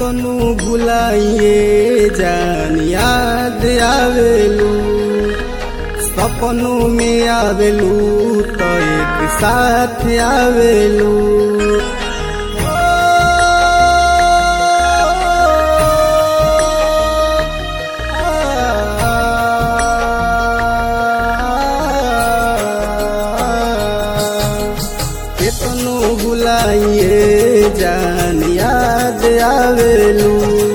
केतनु भुलाइए जान याद आवेलू सपनों में आवेलू तो एक साथ आवेलू केतनो भुलाइए जान याद आवेलू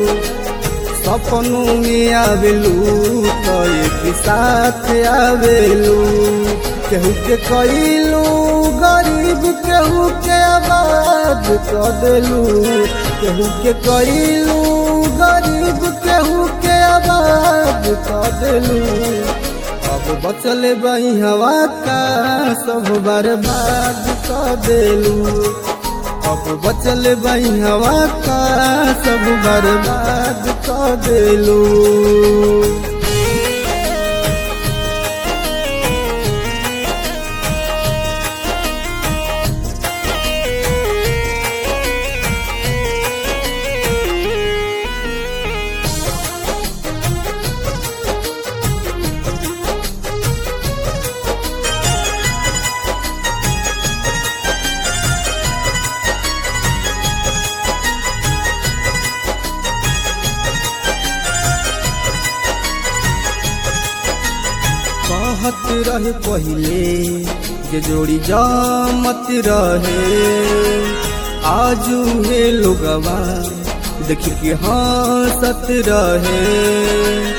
सपनों में आवेलू तो एक साथ आवेलू केहू के कइलू गरीब केहू के आबाद कर देलू केहू के कइलू गरीब केहू के आबाद कर देलू अब बचल बही हवा का सब बर्बाद कर देलू अब बचल बही हवा का सब बर्बाद कर देलू कहत रहे पहिले जे जोड़ी जामत रहे आजू हे लोगवा देख के हंसत रहे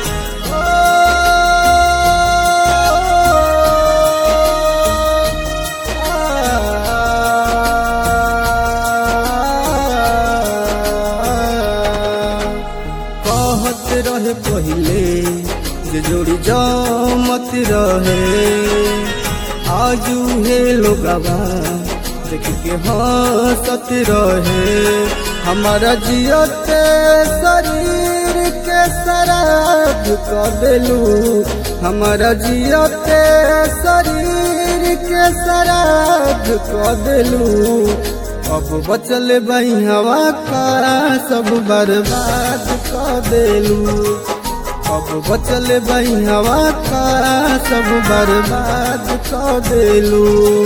कहत रहे पहिले जे जोड़ी जामत रहे आजू हे लोगवा देख के हंसत रहे हमारा जियते शरीर के शराब कर देलू हमारा जियते शरीर के शराब कर देलू अब बचल बही हवा का सब बर्बाद कर देलू अब बचल बही हवा का सब बर्बाद कर देलू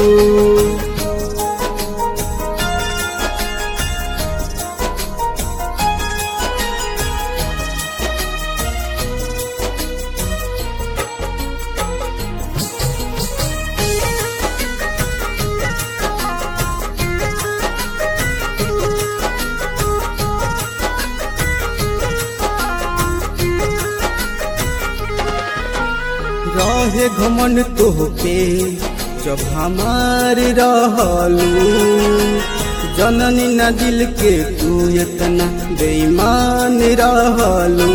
रहे घमन तोहके जब हमार रहलू जननी न दिल के तू इतना बेईमान रहलू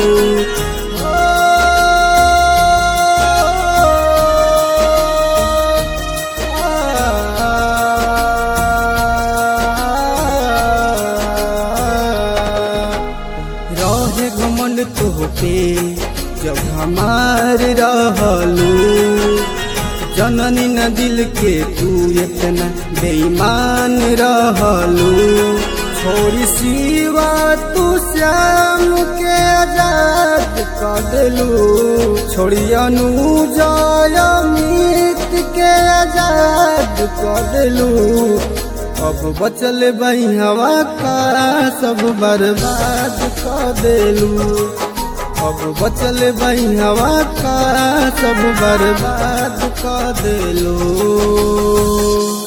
रहे घमन तोहके जब हमार रहलू जननी न दिल के तू इतना बेईमान रहलू छोड़ी सिवा तू श्याम के आजाद कर देलू छोड़ी अनुजय मीत के आजाद कर देलू अब बचल बही हवा का सब बर्बाद कर देलू अब बचल बही हवा का सब बर्बाद कर देलू